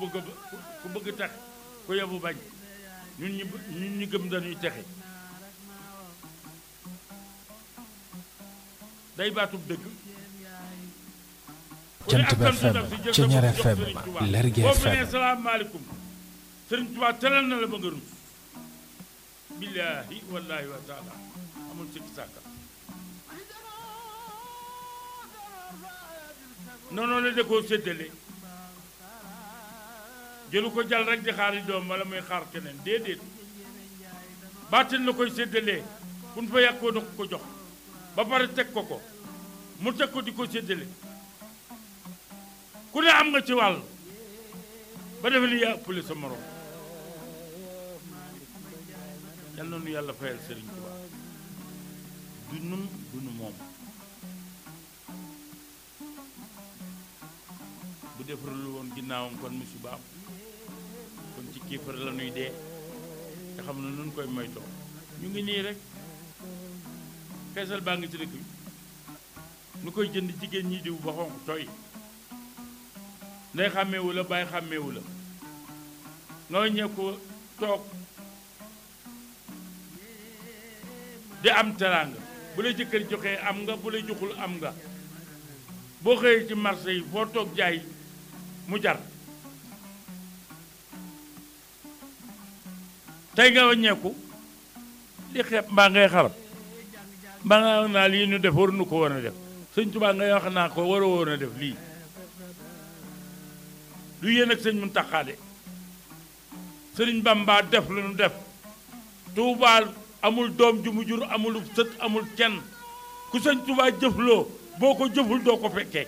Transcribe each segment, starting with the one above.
bëgg a ku bëgg tax ku yebu bañ ñun ñu ñun ñu gëm dañuy texe day baatub dëgg Jant bi FM Ceñeer FM Lergui boo fi nee FM salaamaaleykum sëriñ Tuubaa teral na la ba nga rus billaahi wallaahi wa taala amul sikki sàkka noonu la da koo séddale jëlu ko jàll rek di xaari doom wala muy xaar keneen déedéet baatin la koy séddalee kun fa yàggoo da ko ko jox ba pare teg ko ko mu teg ko di ko séddale ku ne am nga ci wàll ba defe ni yaa ëppale sa morom yal na nu yàlla fayal Sëriñ Tuubaa du nun du nu moom bu defarul woon ginnaawam kon musiba am kon ci kiifar la nuy dee te xam na nun koy moytoo ñu ngi nii rek feesal baa ngi ci dëkk bi nu koy jënd jigéen ñi diw ba xonq tooy ndey xàmmeewu la bàyyi xàmmeewu la nga ñëw ko toog di am teraanga bu la jëkkër joxee am nga bu la joxul am nga boo xëyee ci marché yi foo toog jaay mu jar tey nga wàññeeku di xeeb mbaa ngay xarab mbaa nga wax naa lii nu def waru nu ko woon a def sëñ Tuubaa ngay wax naa ko war a woon a def lii lu yéen ak sëñ Muntaxa de sëriñ Bamba def lu nu def Tuubaa amul doom ju mu jur amul sët amul kenn ku sëñ Tuubaa jëfloo boo ko jëful doo ko fekkee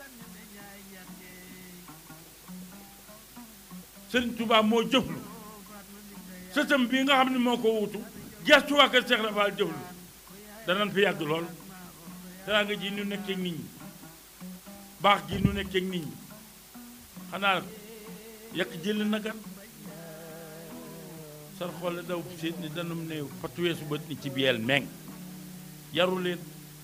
sëriñ Tuubaa moo jëflu sëtam bii nga xam ne moo ko wutu gestu waa kër Seex Ibra Faal jëflu danañ fi yàgg lool teraanga ji nu nekkee nit ñi baax gi nu nekkee nit ñi xanaa yàq jël na gan sar xoole daw seet ni danum néew fatuweesu bët ni ci biyeel meng yaru leen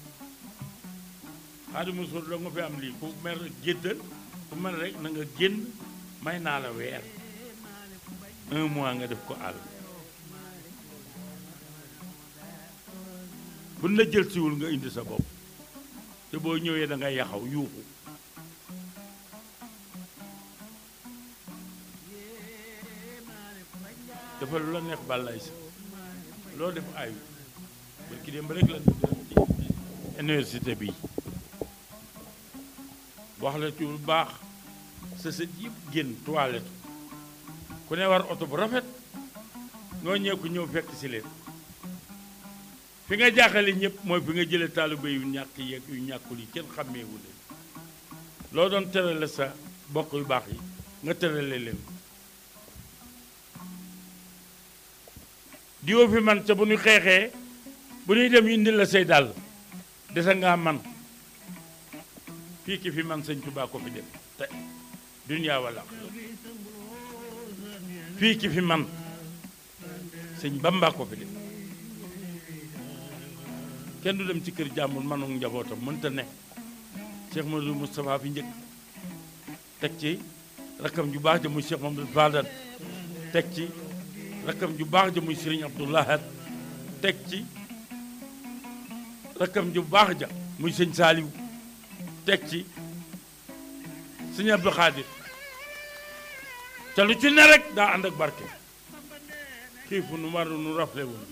Xaadimu Rasuul doo nga fi am lii ku mer géddal ku mer rek na nga génn may naa la weer un mois nga def ko àll buñ la jël siwul nga indi sa bopp te boo ñëwee da ngay yaxaw yuuxu dafa lu la neex bàllaay sa loo def ayu barki dem ba rek la université bi wax la ci lu baax sa sët yëpp génn toilette ku ne war oto bu rafet ngoo ñëw ko ñëw fekk si leen fi nga jaaxale ñëpp mooy fi nga jëlee taaliba yu ñàkk yeeg yu ñàkkul yi kenn xàmmeewu leen loo doon terale sa bokk yu baax yi nga terale leen diwoo fi man ca bu ñu xeexee bu ñuy dem indi la say dàll desa ngaa man fii ki fi man sëñ Tuubaa ko fi def te duniyaa walla fii ki fi man sëñ Bamba ko fi def kenn du dem ci kër jàmbur manu njabootam mënta ne Cheikh Mamadou Moustapha fi njëkk teg ci rakkam ju baax ja muy Cheikh Mamadou Fadal teg ci rakkam ju baax ja muy Serigne Abdoulahat teg ci rakkam ju baax ja muy sëñ Saaliw teg ci sëñ Abdou Khadir te lu ci ne rek daa ànd ak barke xiifu nu maru nu rafle woon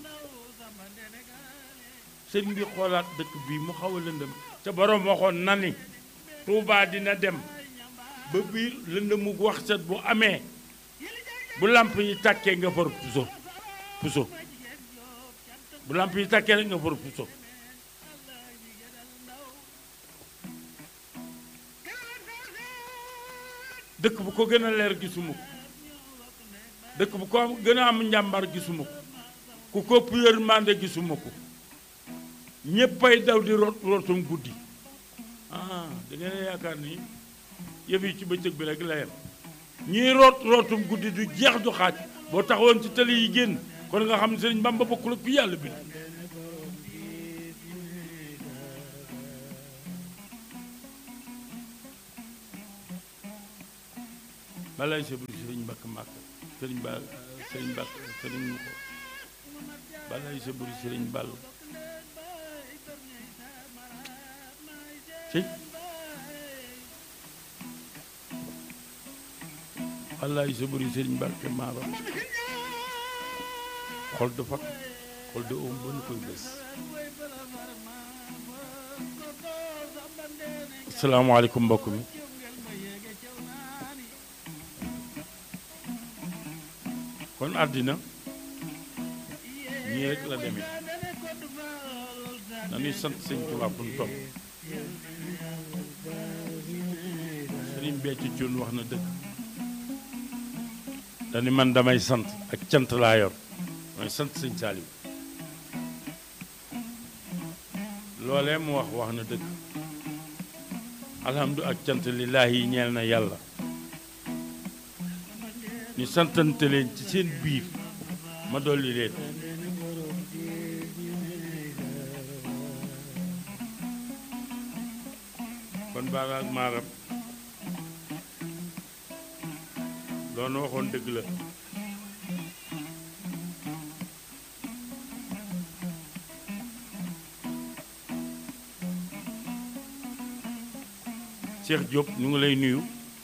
sëñ bi xoolaat dëkk bii mu xaw a lëndëm ca borom waxoon na ni Tuubaa dina dem ba biir lëndëmu wax set bu amee bu làmp yi tàkkee nga for puso puso bu làmp yi tàkkee rek nga for puso dëkk bu ko gën a leer gisuma ko dëkk bu ko gën a am njàmbar gisuma ko ku ko ëpp yërmande gisuma ko ñéppay daw di rot rotum guddi ah da ngeen a yaakaar ni yëf yi ci bëccëg bi rek la yem ñiy root rotum guddi du jeex du xaaj boo taxawoon ci tali yi génn kon nga xam ne sëriñ Bamba bokkul ak ku yàlla bi balay sa buri sëriñ mbakk màkk sëriñ ba sëriñ mbakk sëriñ mu ko balay sa buri sëriñ ball ci balay sa buri sëriñ mbakk maaram xol du fakk xol du oom ba nu koy bés asalaamaaleykum mbokk mi kon àddina ñii rek la demee dañuy sant sëñ Tuubaa fu ñu topp sëriñ Béthio Thioune wax na dëgg dañu man damay sant ak cant laa yor mooy sant sëñ Saaliw loolee mu wax wax na dëgg alhamdu ak cant lillaahi yi ñeel na yàlla ñu santante leen ci seen biir ma dolli leen kon baara ak maaram loolu waxoon dëgg la Cheikh Diop ñu ngi lay nuyu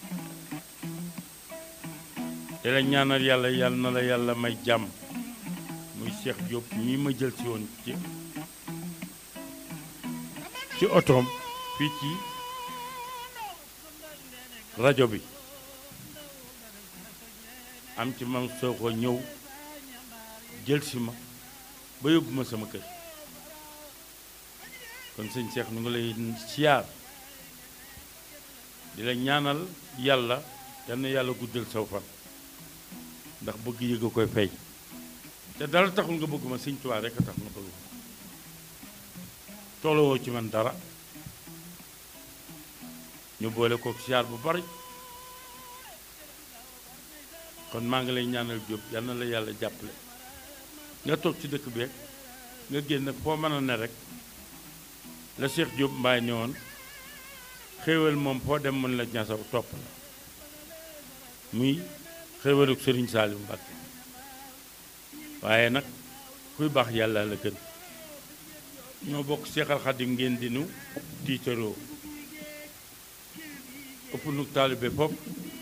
te la ñaanal yàlla yàlla na la yàlla may jàmm muy Cheikh Diop ñii ma jël si woon ci ci otoom fii ci rajo bi am ci man soo ko ñëw jël si ma ba yóbbu ma sama kër kon sëñ Cheikh ñu ngi lay siyaar di la ñaanal yàlla yal na yàlla guddal saw fan ndax bëgg yëg a koy fay te dara taxul nga bëgg ma sëñ Tuubaa rek a tax nga bëgg ma toolowoo ci man dara ñu boole kook siyaar bu bari kon maa ngi lay ñaanal Jóob yal na la yàlla jàppale nga toog ci dëkk bi rek nga génn foo mën a ne rek la Cheikh Jóob mbaay ne woon xéewal moom foo dem mën la ñasaw topp la muy xéewaluk sëriñ Saaliw Mbàkke waaye nag kuy baax yàlla la gën ñoo bokk Seexal Xadim ngeen di nu tiitaroo ëpp nu taalibe foofu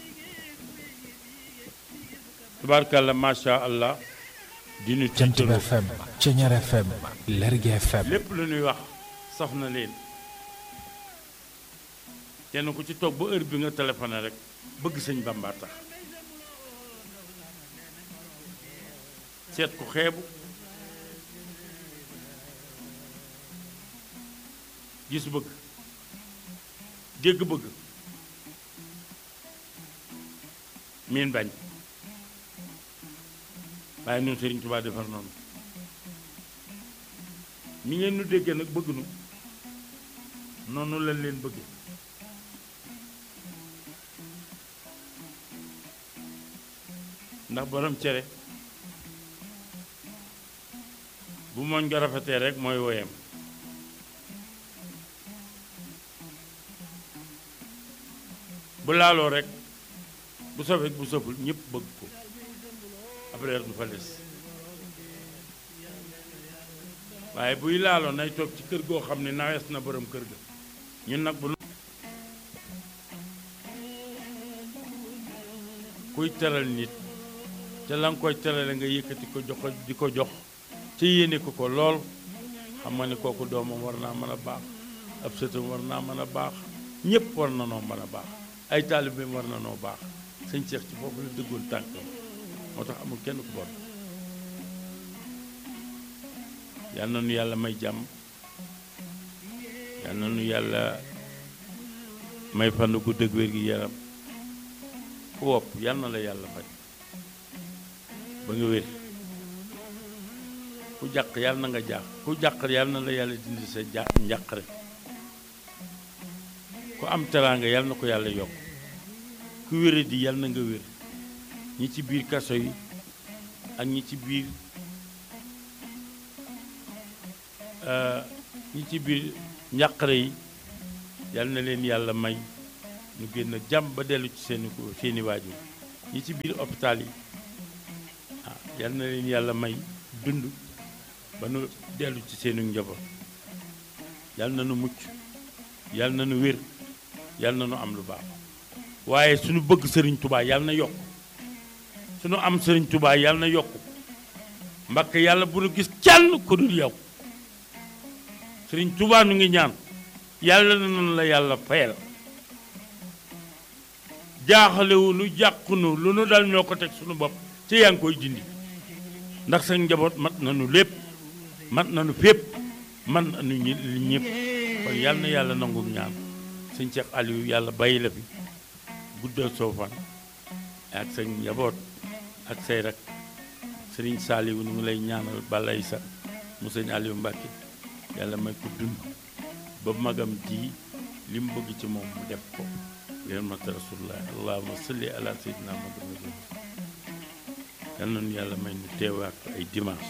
tubaarkàlla macha allah di nu Jant bi tiitaroo FM Ceñeer FM Lergui FM lépp lu ñuy wax saf na leen kenn ku ci toog ba heure bi nga téléphoné rek bëgg sëñ Bamba tax seet ku xeebu gis bëgg dégg bëgg miin bañ waaye ñun Sëriñ Tuubaa defar noonu ni ngeen nu déggee nag bëgg nu noonu lañ leen bëgge ndax borom cere bu mooñ nga rafetee rek mooy woyam bu laaloo rek bu safee bu saful ñëpp bëgg ko après du fa des waaye buy laaloo nay toog ci kër goo xam ne nawees na borom kër ga ñun nag bu kuy teral nit te la nga koy terale nga yëkkati ko jox ko di ko jox te yéene ko ko lool xam nga ne kooku doomam war naa mën a baax ab sëtam war naa mën a baax ñëpp war na noo mën a baax ay taalibeem war na noo baax sëñ Cheikh ci foofu la dëggoon tànkam moo tax amul kenn ku bon yal na nu yàlla may jàmm yal na nu yàlla may fan gu dëgg wér gi yaram ku wopp yal na la yàlla faj ba nga wér ku jàq yàlla na nga jàq ku jàq yàlla na la yàlla dindi sa ja njàqare ku am teraanga yàlla na ko yàlla yokk ku wére di yàlla na nga wér ñi ci biir kaso yi ak ñi ci biir ñi ci biir njàqare yi yàlla na leen yàlla may ñu génn jàmm ba dellu ci seeni seeni waajur ñi ci biir hôpital yi ah yal na leen yàlla may dund ba nu dellu ci seenu njaboot yal na nu mucc yal na nu wér yal na nu am lu baax waaye suñu bëgg sëriñ tubaa yal na yokk suñu am sëriñ tubaa yal na yokk mbakk yàlla bu nu gis kenn ku dul yow sëriñ tubaa nu ngi ñaan yàlla na noonu la yàlla fayal jaaxalewu nu jàqunu lu nu dal ñoo ko teg suñu bopp ci yaa ngi koy dindi ndax sa njaboot mat nanu lépp mat nanu fépp man nanu ñi ñëpp kon yal na yàlla nangu ñaan sëñ Cheikh Aliou yàlla bàyyi la fi guddal soo fan ak sa njaboot ak say rak sëriñ Saliou nu ngi lay ñaanal balay sa mu sëñ Aliou Mbacke yàlla may ko dund ba magam ji li mu bëgg ci moom mu def ko yéen mat rasulullah allahumma salli ala sayyidina Muhammad yal nañu yàlla may nu teewaat ko ay dimanche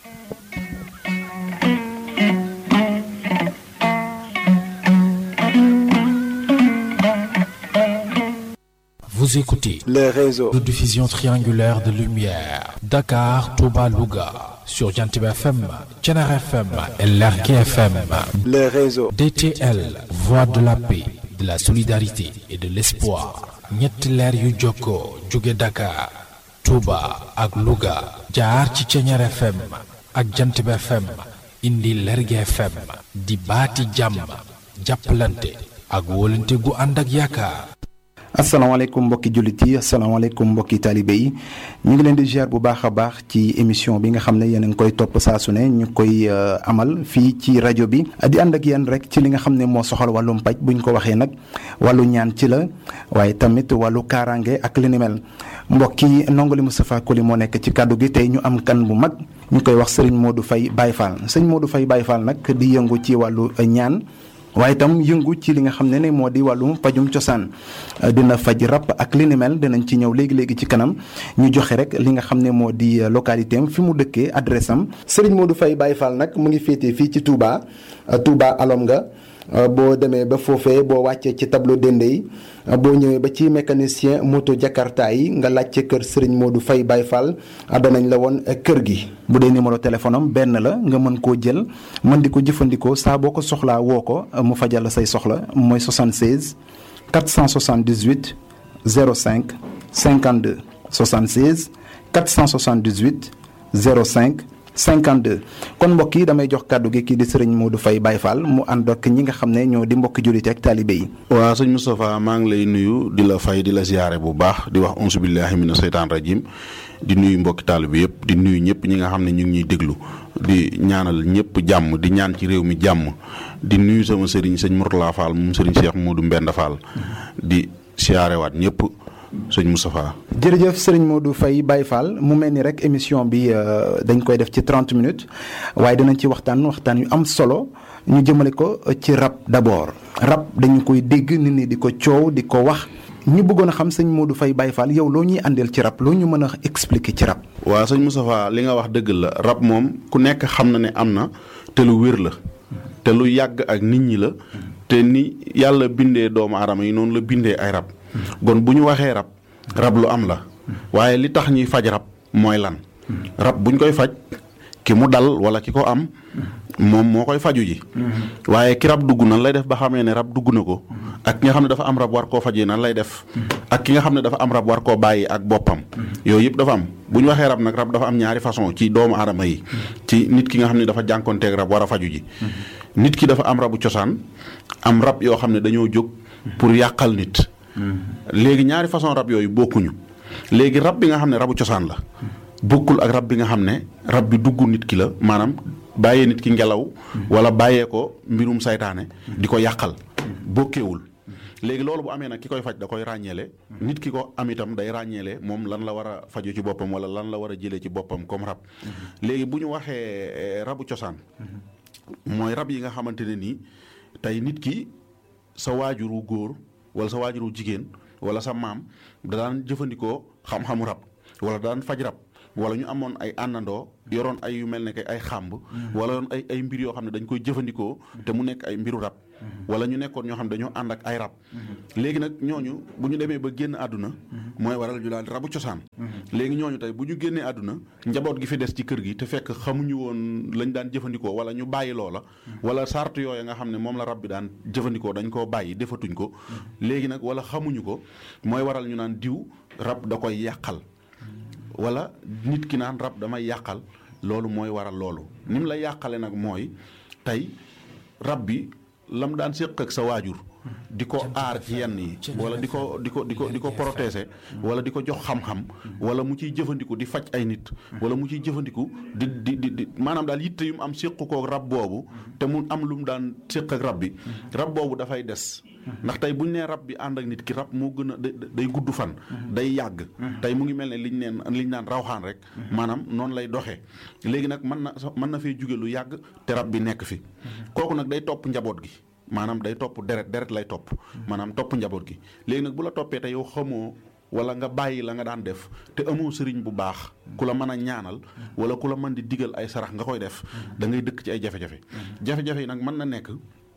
Vous écoutez le réseau de diffusion triangulaire de lumière Dakar, Touba, Louga sur Jantib FM, Thiénare FM et Lergui FM. le réseau DTL, voix de la paix, de la solidarité et de l'espoir. ñetti leer yu jokkoo jóge Dakar, Touba ak Louga jaar ci Thiénare FM ak Jantib FM indi Lergui FM di baati jàmm jàppalante ak wóolante gu ànd ak yaakaar. asalaamaaleykum mbokki jullit yi asalaamaaleykum mbokki taalibe yi ñu ngi leen di ziar bu baax a baax ci émission bi nga xam ne yéen a ngi koy topp saa su ne ñu koy amal fii ci rajo bi di ànd ak yéen rek ci li nga xam ne moo soxal wàllum paj bu ñu ko waxee nag wàllu ñaan ci la waaye tamit wàllu kaaraange ak li ni mel mbokk yi ndongali Moustapha Koli moo nekk ci kàddu gi tey ñu am kan bu mag ñu koy wax Serigne Modou Faye Baye Fall sëñ Modou Faye Baye Fall nag di yëngu ci wàllu ñaan. waaye itam yëngu ci li nga xam ne ne moo di wàllum pajum cosaan dina faj rab ak li ni mel dinañ ci ñëw léegi léegi ci kanam ñu joxe rek li nga xam ne moo di localité am fi mu dëkkee adresse am. Serigne Modou Faye Baye Fall nag mu ngi féetee fii ci Touba Touba alom nga boo demee ba foofee boo wàccee ci tableau dende yi boo ñëwee ba ci mécanicien moto Jakarta yi nga laajte kër Serigne Modou Faye Baye Fall danañ la woon kër gi. bu dee numéro téléphone am benn la nga mën koo jël mën di ko jëfandikoo saa boo ko soxlaa woo ko mu fajal la say soxla mooy 76 478 05 52 76 478 05. 52 kon mbokk yi damay jox kàddu gi kii di sëriñ Modou Faye Baye Fall mu ànd ak ñi nga xam ne ñoo di mbokki jullit ak taalibe yi. waaw sëñ Moustapha maa ngi lay nuyu di la fay di la ziyaare bu baax di wax onsu billahi mina seytaan rajim di nuyu mbokki taalibe yëpp di nuyu ñëpp ñi nga xam ne ñu ngi ñuy déglu di ñaanal ñëpp jàmm di ñaan ci réew mi jàmm di nuyu sama sëriñ sëñ Mourtala Fall moom sëriñ Cheikh Modou Mbenda Fall di siyaarewaat ñëpp. sëñ Moustapha. jërëjëf sëriñ Modou Faye Baye Fall mu mel ni rek émission bi dañ koy def ci 30 minutes waaye dinañ ci waxtaan waxtaan yu am solo ñu jëmale ko ci rab d'abord rab dañu koy dégg nit ñi di ko coow di ko wax ñu bëggoon a xam sëñ Modou Faye Baye Fall yow loo ñuy àndeel ci rab loo ñu mën a expliquer ci rab. waaw sëñ Moustapha li nga wax dëgg la rab moom ku nekk xam na ne am na te lu wér la te lu yàgg ak nit ñi la te ni yàlla bindee doomu aadama yi noonu la bindee ay rab. kon bu ñu waxee rab rab lu am la waaye li tax ñuy faj rab mooy lan rab buñ koy faj ki mu dal wala ki ko am moom moo koy faju ji waaye ki rab dugg nan lay def ba xamee ne rab dugg na ko ak ki nga xam ne dafa am rab war koo fajee nan lay def ak ki nga xam ne dafa am rab war koo bàyyi ak boppam yooyu yëpp dafa am bu ñu waxee rab nag rab dafa am ñaari façon ci doomu aadama yi ci nit ki nga xam ne dafa jànkonteeg rab war a faju ji nit ki dafa am rabu cosaan am rab yoo xam ne dañoo jóg pour yàqal nit léegi ñaari façon rab yooyu bokkuñu léegi rab bi nga xam ne rabu cosaan la bokkul ak rab bi nga xam ne rab bi dugg nit ki la maanaam bàyyee nit ki ngelaw wala bàyyee ko mbirum saytaane di ko yàqal bokkewul léegi loolu bu amee nag ki koy faj da koy ràññeele nit ki ko am itam day ràññeele moom lan la war a faju ci boppam wala lan la war a jëlee ci boppam comme rab léegi bu ñu waxee rabu cosaan mooy rab yi nga xamante ne nii tey nit ki sa waajuru góor wala sa waajuru jigéen wala sa maam da daan jëfandikoo xam-xamu rab wala daan faj rab wala ñu amoon ay àndandoo yoroon ay yu mel ne que ay xàmb wala yoon ay ay mbir yoo xam ne dañ koy jëfandikoo te mu nekk ay mbiru rab wala ñu nekkoon ñoo xam ne dañoo ànd ak ay rab léegi nag ñooñu bu ñu demee ba génn àdduna mooy waral ñu daal rabu cosaan léegi ñooñu tey bu ñu génnee àdduna njaboot gi fi des ci kër gi te fekk xamuñu woon lañ daan jëfandikoo wala ñu bàyyi loola wala sart yooya nga xam ne moom la rab bi daan jëfandikoo dañ koo bàyyi defatuñ ko léegi nag wala xamuñu ko mooy waral ñu naan diw rab da koy yàqal wala nit ki naan rab damay yàqal loolu mooy waral loolu ni mu la yàqale nag mooy tey rab bi lam daan séq ak sa waajur di ko aar ci yenn yi wala di ko di ko di ko di ko protéger wala di ko jox xam-xam wala mu ciy jëfandiku di faj ay nit wala mu ciy jëfandiku di di di di maanaam daal yitte yu mu am séq ko rab boobu te mu am lu mu daan séq ak rab bi rab boobu dafay des ndax tey bu ñu nee rab bi ànd ak nit ki rab moo gën a day gudd fan day yàgg tey mu ngi mel ne liñ neen liñ naan rawxaan rek maanaam noonu lay doxee léegi nag mën na mën na fee jóge lu yàgg te rab bi nekk fi kooku nag day topp njaboot gi maanaam day topp deret deret lay topp maanaam topp njaboot gi léegi nag bu la toppee te yow xamoo wala nga bàyyi la nga daan def te amoo sëriñ bu baax ku la mën a ñaanal wala ku la mën di digal ay sarax nga koy def da ngay dëkk ci ay jafe-jafe jafe-jafe yi nag mën na nekk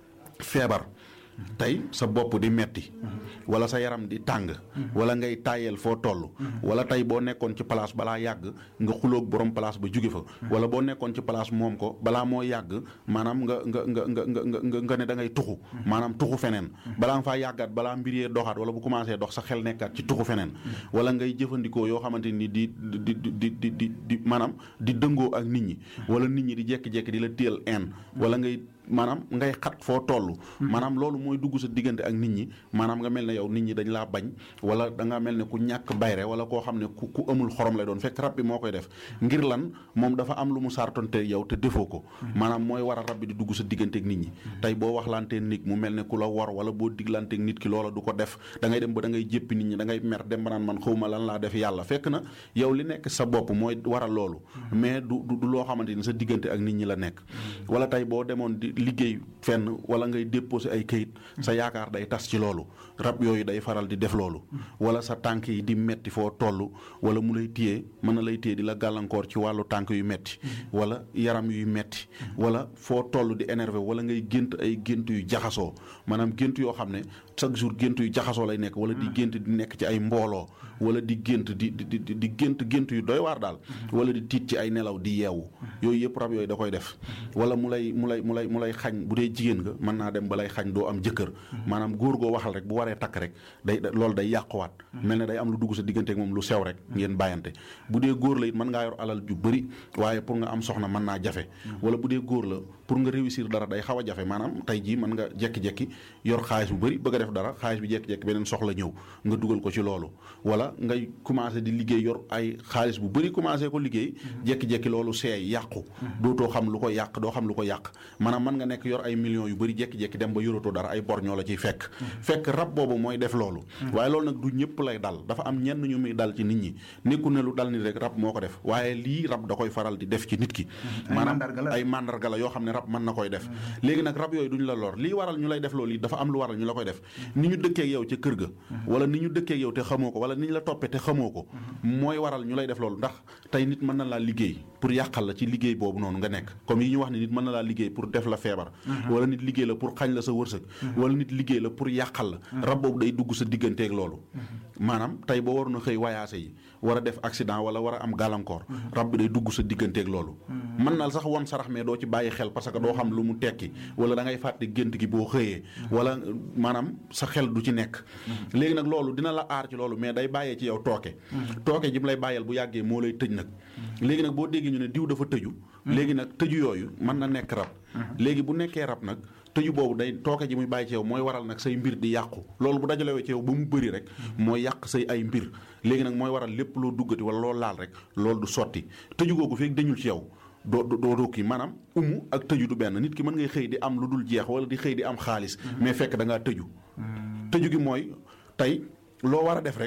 feebar tey sa bopp di metti wala sa yaram di tàng wala ngay tàyyeel foo toll wala tey boo nekkoon ci place balaa yàgg nga xuloog borom place ba jóge fa wala boo nekkoon ci place moom ko balaa moo yàgg maanaam nga nga nga nga nga nga nga ne da ngay tuxu maanaam tuxu feneen balaa nga faa yàggaat balaa mbir yee doxaat wala bu commencé dox sa xel nekkaat ci tuxu feneen wala ngay jëfandikoo yoo xamante ni di di di di di di maanaam di dëngoo ak nit ñi wala nit ñi di jekki-jekki di la téel en wala ngay maanaam ngay xat foo toll maanaam loolu mooy dugg sa diggante ak nit ñi maanaam nga mel ne yow nit ñi dañ laa bañ wala da nga mel ne ku ñàkk bayre wala koo xam ne ku ku amul xorom lay doon fekk rab bi moo koy def ngir lan moom dafa am lu mu sartonte yow te defoo ko maanaam mooy war a rab bi di dugg sa diggante ak nit ñi tey boo waxlantee nit mu mel ne ku la war wala boo diglanteek nit ki loola du ko def da ngay dem ba da ngay jéppi nit ñi da ngay mer dem ba naan man xawma lan laa def yàlla fekk na yow li nekk sa bopp mooy waral loolu mais du du loo xamante ni sa diggante ak nit ñi la nekk wala tey boo demoon di liggéey fenn wala ngay déposé ay kayit sa yaakaar day tas ci loolu rab yooyu day faral di def loolu wala sa tànk yi di metti foo toll wala mu lay téye mën na lay téye di la gàllankoor ci wàllu tànk yu metti wala yaram yuy metti wala foo toll di énervé wala ngay gént ay gént yu jaxasoo maanaam gént yoo xam ne chaque jour gént yu jaxasoo lay nekk wala di gént di nekk ci ay mbooloo wala di gént di di di di gént gént yu doy waar daal wala di tiit ci ay nelaw di yeewu yooyu yëpp rab yooyu da koy def wala mu lay mu lay mu lay mu lay xañ bu dee jigéen nga mën naa dem ba lay xañ doo am jëkkër maanaam góor goo waxal rek bu waree takk rek day loolu day yàquwaat mel ne day am lu dugg sa digganteek moom lu sew rek ngeen bàyyante bu dee góor la it mën ngaa yor alal ju bëri waaye pour nga am soxna mën naa jafe wala bu dee góor la pour nga réussir dara day xaw a jafe maanaam tey jii mën nga jekki-jekki yor xaalis bu bëri bëgg a def dara xaalis bi jekki-jekki beneen soxla ñëw nga dugal ko ci loolu wala ngay commencé di liggéey yor ay xaalis bu bëri commencé ko liggéey jekki-jekki loolu seey yàqu dootoo xam lu ko yàq doo xam lu ko yàq maanaam mën nga nekk yor ay millions yu bëri jekki-jekki dem ba yoratoo dara ay bor ñoo la ciy fekk fekk rab boobu mooy def loolu waaye loolu nag du ñëpp lay dal dafa am ñenn ñu muy dal ci nit ñi nekku ne lu dal nit rek rab moo ko def waaye lii rab da koy faral di def ci nit ki maanaam ay mandarga la yoo xam ne rab mën na koy def léegi nag rab yooyu duñu la lor lii waral ñu lay def loolu yi dafa am lu waral ñu la koy def ni ñu dëkkeek yow ca kër ga wala ni ñu dëkkeek yow te xamoo ko wala ni ñu la toppee te xamoo ko mooy waral ñu lay def loolu ndax tey nit mën na laa liggéey pour yàqal la ci liggéey boobu noonu nga nekk comme yi ñu wax ne nit mën na laa liggéey pour def la feebar wala nit liggéey la pour xañ la sa wërsëg wala nit liggéey la pour yàqal la rab boobu day dugg sa digganteeg loolu maanaam tey boo waroon a xëy wayaase yi war a def accident wala war a am gàllankoor rab bi day dugg sa digganteeg loolu mën na sax won sarax mais doo ci bàyyi xel parce que doo xam lu mu tekki wala da ngay fàtte gént gi boo xëyee wala maanaam sa xel du ci nekk léegi nag loolu dina la aar ci loolu mais day bàyyee ci yow tooke tooke ji mu lay bàyyeel bu yàggee moo lay tëj nag léegi nag boo déggee ñu ne diw dafa tëju léegi nag tëju yooyu mën na nekk rab léegi bu nekkee rab nag tëju boobu day tooke ji muy bàyyi ci yow mooy waral nag say mbir di yàqu loolu bu dajalewee ci yow ba mu bëri rek mooy yàq say ay mbir léegi nag mooy waral lépp loo duggati wala loo laal rek loolu du sotti tëju googu feeg dañul ci yow doo doo doo kii maanaam umu ak tëju du benn nit ki mën ngay xëy di am lu dul jeex wala di xëy di am xaalis mais fekk da ngaa tëju tëju gi mooy tey loo war a def rek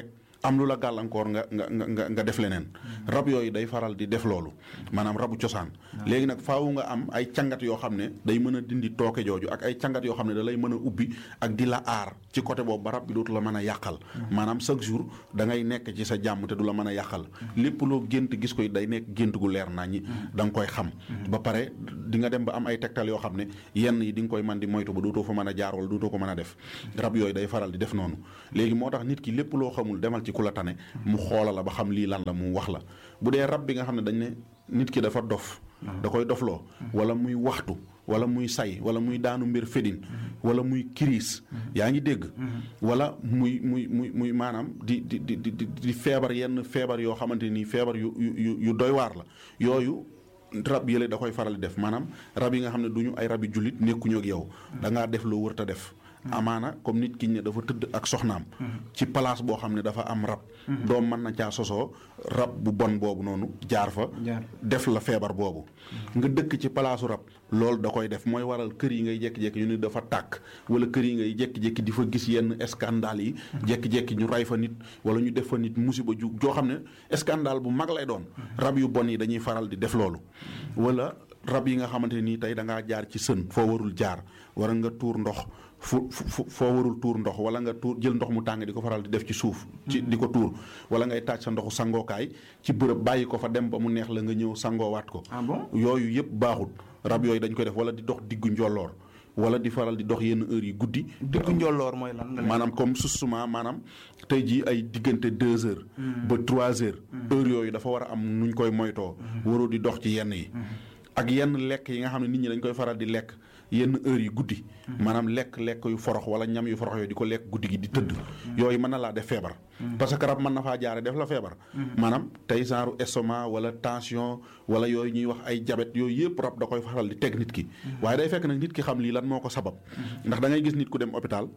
am lu la gàllankoor nga nga nga nga def leneen rab yooyu day faral di def loolu maanaam rabu cosaan léegi nag faawu nga am ay cangat yoo xam ne day mën a dindi tooke jooju ak ay cangat yoo xam ne da lay mën a ubbi ak di la aar ci côté boobu ba rab bi dootu la mën a yàqal maanaam chaque jour da ngay nekk ci sa jàmm te du la mën a yàqal lépp loo gént gis koy day nekk gént gu leer naa ñi da nga koy xam ba pare di nga dem ba am ay tegtal yoo xam ne yenn yi di nga koy man di moytu ba dootoo fa mën a jaar wala dootoo ko mën a def rab yooyu day faral di def noonu léegi moo tax nit ki lépp loo xamul demal ci ku la tane mu xoola la ba xam lii lan la mu wax la bu dee rab bi nga xam ne dañ ne nit ki dafa dof da koy dofloo wala muy waxtu wala muy say wala muy daanu mbir fedin wala muy kiriis yaa ngi dégg wala muy muy muy muy maanaam di di di di di feebar yenn feebar yoo xamante nii feebar yu yu yu doy waar la yooyu rab yële da koy faral di def maanaam rab yi nga xam ne du ñu ay rabi jullit nekkuñu ak yow da ngaa def loo wër ta def amaana comme nit ki ne dafa tëdd ak soxnaam ci place boo xam ne dafa am rab doom mën na caa sosoo rab bu bon boobu noonu jaar fa def la feebar boobu nga dëkk ci palaasu rab loolu da koy def mooy waral kër yi ngay jékki-jékki ñu ne dafa tàkk wala kër yi ngay jékki-jékki di fa gis yenn scandale yi jékki-jékki ñu ray fa nit wala ñu def fa nit musiba ju joo xam ne scandale bu mag lay doon rab yu bon yi dañuy faral di def loolu wala rab yi nga xamante nii tey da ngaa jaar ci sën foo warul jaar wala nga tuur ndox fu fu foo warul tuur ndox wala nga tuur jël ndox mu tàng di ko faral di def ci suuf ci di ko tuur wala ngay taaj sa ndoxu sangookaay ci bërëb bàyyi ko fa dem ba mu neex la nga ñëw sangoowaat ko ah bon yooyu yëpp baaxut rab yooyu dañ koy def wala di dox diggu njolloor wala di faral di dox yenn heures yi guddi diggu njolloor mooy lan maanaam comme susuma maanaam tey jii ay diggante deux heures ba trois heures heures yooyu dafa war a am nuñ koy moytoo waroo di dox ci yenn yi ak yenn lekk yi nga xam ne nit ñi dañ koy faral di lekk yenn heures yi guddi maanaam lekk lekk yu forox wala ñam yu forox yooyu di ko lekk guddi gi di tëdd yooyu mën na laa def feebar parce que rab mën na faa jaare def la feebar maanaam tey genre estomac wala tension wala yooyu ñuy wax ay jabet yooyu yëpp rab da koy faral di teg nit ki waaye day fekk nag nit ki xam lii lan moo ko sabab ndax da ngay gis nit ku dem hôpital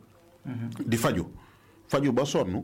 di faju faju ba sonn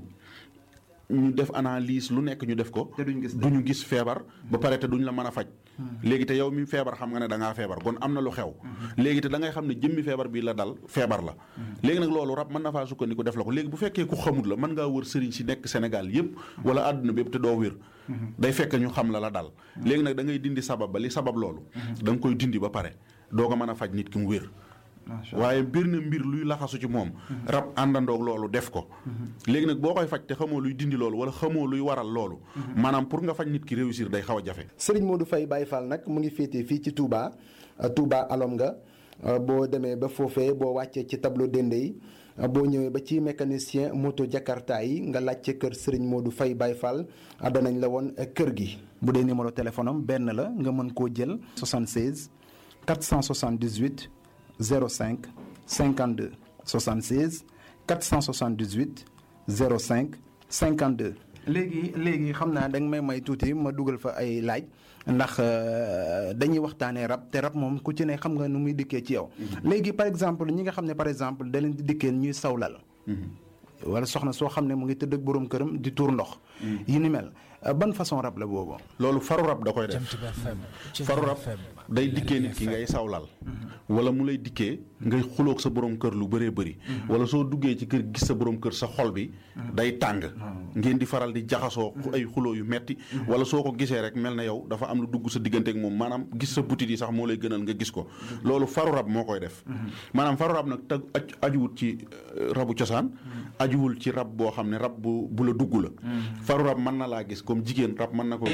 ñu def analyse lu nekk ñu def ko duñu gis feebar ba pare te duñ la mën a faj léegi te yow mi feebar xam nga ne da ngaa feebar kon am na lu xew léegi te da ngay xam ne jëmmi feebar bi la dal feebar la léegi nag loolu rab mën na faa sukkandiku def la ko léegi bu fekkee ku xamut la mën ngaa wër sëriñ si nekk Sénégal yépp wala àdduna bépp te doo wér day fekk ñu xam la la dal léegi nag da ngay dindi sabab ba li sabab loolu da nga koy dindi ba pare doo ko mën a faj nit ki mu wér waaye mbir na mbir luy laxasu ci moom rab àndandoog loolu def ko léegi nag boo koy faj te xamoo luy dindi loolu wala xamoo luy waral loolu maanaam pour nga faj nit ki réussir day xaw a jafe Serigne Modou Faye Baye Fall nag mu ngi féetee fii ci Touba Touba alom nga boo demee ba foofee boo wàccee ci tableau dende yi boo ñëwee ba ci mécanicien moto Jakarta yi nga laajte kër Serigne Modou Faye Baye Fall danañ la woon kër gi bu dee numéro téléphone am benn la nga mën koo jël 76 478 05 52 76 478 05 52. léegi léegi xam naa da nga may may tuuti ma dugal fa ay laaj ndax dañuy waxtaanee rab te rab moom ku ci ne xam nga nu muy dikkee ci yow. léegi par exemple ñi nga xam ne par exemple da leen di dikkee ñuy sawlal. wala soxna soo xam ne mu ngi tëdd ak boroom këram di tuur ndox. yi ni mel ban façon rab la boobu. loolu faru rab da koy def faru rab day dikkee nit ki ngay sawlal. wala mu lay dikkee ngay xuloog sa borom kër lu bëree bëri. wala soo duggee ci kër gis sa borom kër sa xol bi. day tàng. ngeen di faral di jaxasoo ay xuloo yu metti wala soo ko gisee rek mel na yow dafa am lu dugg sa diggante ak moom maanaam gis sa butit yi sax moo lay gënal nga gis ko. loolu faru rab moo koy def. maanaam faru rab nag tag ajuwut ci rabu cosaan. ajuwul ci rab boo xam ne rab bu bu la dugg la. faru rab mën na laa gis comme jigéen rab mën na ko